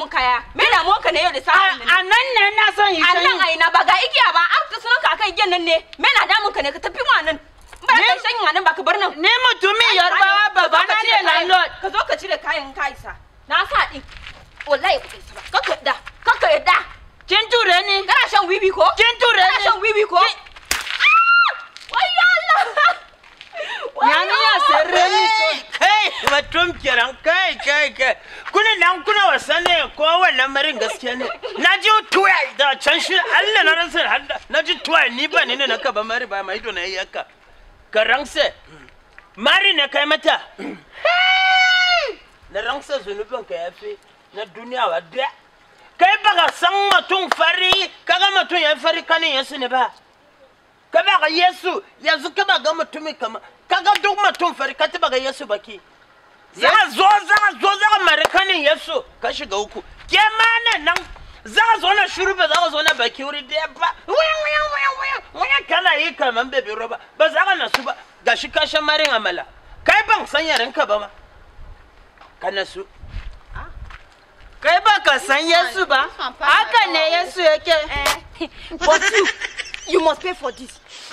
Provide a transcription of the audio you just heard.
mun kaya me da mu ka ne yau da sa'a a nan ne na son yi a nan sanyi a ina ba ga igiya ba an ta sunan ka akan igiyan nan ne me na damun ka ne ka tafi ma nan ba ka shan nan ba ka bar nan ni mutumin yarbawa baba na ne landlord ka zo ka cire kayan ka isa na sa din wallahi ba ka isa ba kaka yadda kaka yadda kin ture ni kana shan wiwi ko kin ture kana ni shan wiwi ko wayyo Allah Nyami ya sirre ni ko kai mutum kiran kai kai kai kuna nan kuna wasa ne ko wannan marin gaskiya ne na ji tuwa da can shi Allah na ransa handa na ji tuwa ni ba ni ne na kaba mari ba mai dona yaka ka ransa mari ne kai mata na ransa zunubin ka yafi na duniya wa da kai ba ka san mutum fari kaga mutum ya fari kanin yasu ne ba ka ba ga Yesu yanzu ka ba ga mutumi kama ka ga duk mutum fari ka taba ga Yesu baki za a zo za a zo za a mari kanin Yesu ka shiga uku ke ma nan nan za a zo na shuru ba za a zo na baki wuri da ba wuyan wuyan wuyan wuyan wuyan kana yi kaman bebe roba ba za ka nasu ba gashi ka shan marin amala kai ban san yaren ka ba ma ka nasu kai ba ka san Yesu ba haka ne Yesu yake Eh, but you, you must pay for this.